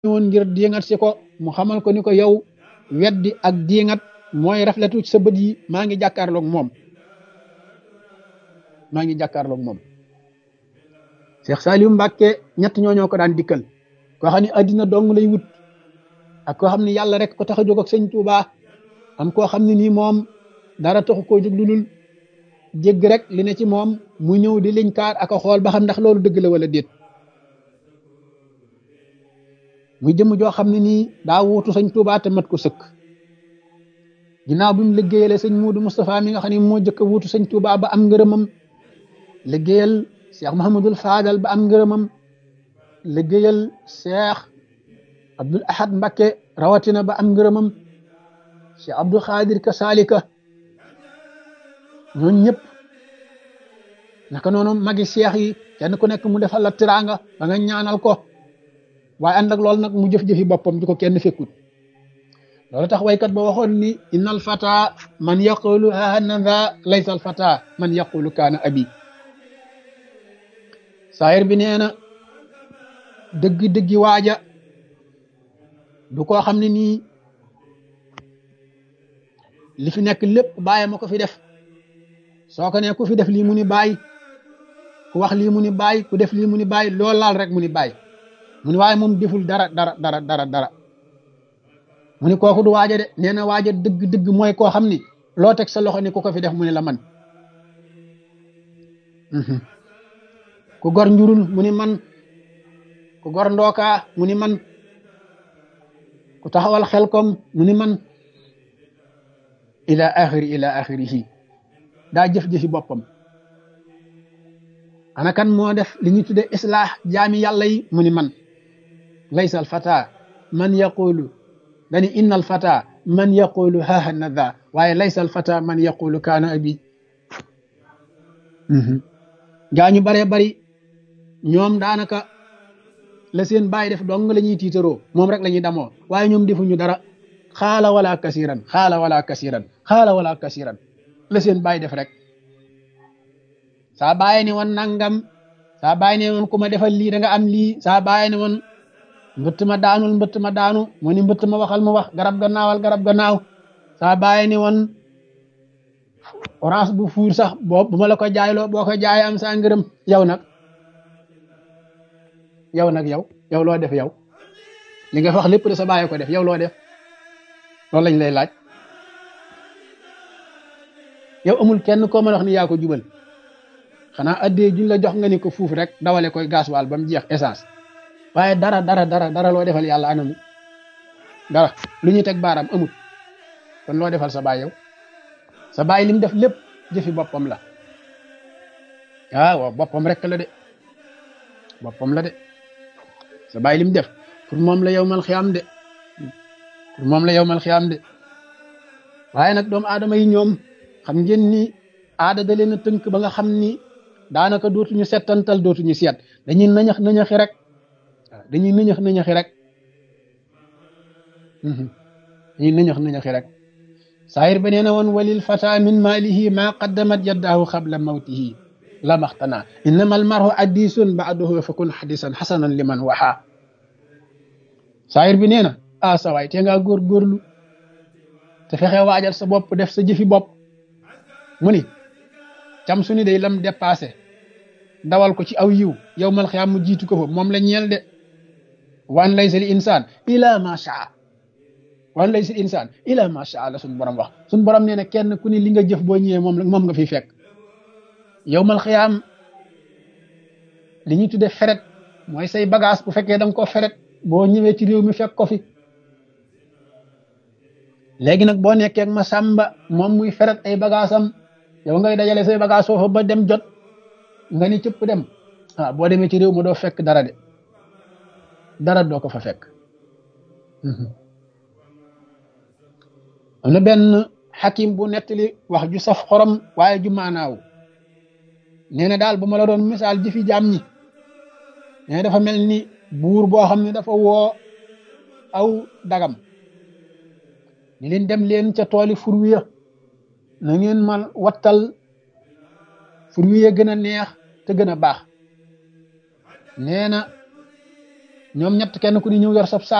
ñëwoon ngir diingat si ko mu xamal ko ni ko yow weddi ak diingat mooy rafletu ci sa bët yi maa ngi jàkkaarloog moom maa ngi jàkkaarloog moom Cheikh Saliou Mbacke ñett ñooñoo ko daan dikkal koo xam ne addina dong lay wut ak koo xam ne yàlla rek ko tax a jóg ak sëñ Touba am koo xam ne nii moom dara taxu koo jóg lu dul jégg rek li ne ci moom mu ñëw di liñ kaar ak a xool ba xam ndax loolu dëgg la wala déet muy jëmm joo xam ne nii daa wuutu sëñ Touba te mat ko sëkk ginnaaw bi mu liggéeyale sëñ Muudu Moustapha mi nga xam ne moo jëkk a wuutu sëñ Touba ba am ngërëmam liggéeyal Cheikh Mouhamadul Fadal ba am ngërëmam liggéeyal Cheikh Abdoul Ahad Mbacké rawatina ba am ngërëmam Cheikh Abdou Khadir ka salika ñooñu ñëpp naka noonu magi Cheikh yi kenn ku nekk mu defal la tiraanga ba nga ñaanal ko waaye ànd ak loolu nag mu jëf-jëfi boppam di ko kenn fekkut loolu tax waykat ba waxoon ni innal fata man yaqulu hanada laysa al fata man yaqulu kaana abi saayir bi nee na dëgg-dëggi waaja du koo xam ne nii li fi nekk lépp bàyyi ma ko fi def soo ko ne ku fi def lii mu ni bàyyi ku wax lii mu ni bàyyi ku def lii mu ni bàyyi lool laal rek mu ni bàyyi mu ni waaye moom deful dara dara dara dara dara mu ni kooku du waaja de nee na waaja dëgg-dëgg mooy koo xam ni loo teg sa loxo ni ku ko fi def mu ni la man ku gor njurul mu ni man ku gor ndookaa mu ni man ku taxawal xel kom mu ni man ila axiri ila axirihi daa jëf-jëfi boppam ana kan moo def li ñu tudde islaax jaami yàlla yi mu ni man laysa al fata man yaqulu dani inna al fata man yaqulu haha nada waaye laysa al fata man yaqulu kaana abi gaa ñu baree bari ñoom daanaka la seen bàyyi def dong la ñuy tiitaroo moom rek la ñuy damoo waaye ñoom defuñu dara xaala wala kasiran xaala wala kasiran xaala wala kasiran la seen bàyyi def rek saa bàyyi ne woon nangam saa bàyyi ne woon ku ma defal lii da nga am lii saa bàyyi ne woon mbëtt ma daanul mbëtt ma daanu mu ni mbëtt ma waxal mu wax garab ga naawal garab ga naaw saa bàyyi ne woon orange bu fuur sax boo bu ma la ko jaayloo boo ko jaayee am saa ngërëm yow nag yow nag yow yow loo def yow li nga wax lépp de sa bàyyi ko def yow loo def loolu lañ lay laaj yow amul kenn koo mën a wax ni yaa ko jubal xanaa addee juñ la jox nga ni ko fuuf rek dawale koy gasoil ba mu jeex essence waaye dara dara dara dara loo defal yàlla anamu dara lu ñuy teg baaraam amul kon loo defal sa baay yow sa baay lim def lépp jëfi boppam la ah waaw boppam rek la de boppam la de sa baay lim def pour moom la yow mal xiyaam de pour moom la yow mal xiyaam de waaye nag doomu aadama yi ñoom xam ngeen ni aada da leen a tënk ba nga xam ni daanaka dootuñu settantal dootuñu seet dañuy nañax nañaxi rek waaw dañuy nañax nañaxi rek dañuy nañax nañaxi rek saayir ba nee na woon walil fata min maalihi ma qaddamat yaddaahu xabla mawtihi la maxtana innama almarhu addisun baaduhu fa kun xadisan xasanan liman waxa saayir bi nee na ah sa waay te ngaa góorgóorlu te fexe waajal sa bopp def sa jëfi bopp mu ni cam su ni day lam dépassé dawal ko ci aw yiw yow mal xiyaam mu jiitu ko fa moom la ñeel de wan laysa li insaan ila ma shaa wan laysa li insaan ila ma shaa la suñ borom wax suñ borom nee na kenn ku ni li nga jëf boo ñëwee moom moom nga fiy fekk yow mal xiyaam li ñuy tudde feret mooy say bagage bu fekkee da nga ko feret boo ñëwee ci réew mi fekk ko fi léegi nag boo nekkee ak ma sàmba moom muy feret ay bagage am yow ngay dajale say bagage foofu ba dem jot nga ni cëpp dem ah boo demee ci réew ma doo fekk dara de dara doo ko fa fekk am na benn xakim bu nettali wax ju saf xorom waaye ju maanaaw nee na daal bu ma la doon misaal jëfi jaam ñi nee dafa mel ni buur boo xam ne dafa woo aw dagam ni leen dem leen ca tooli furwiya na ngeen man wattal furwiya gën a neex te gën a baax nee na ñoom ñett kenn ku di ñëw yor sab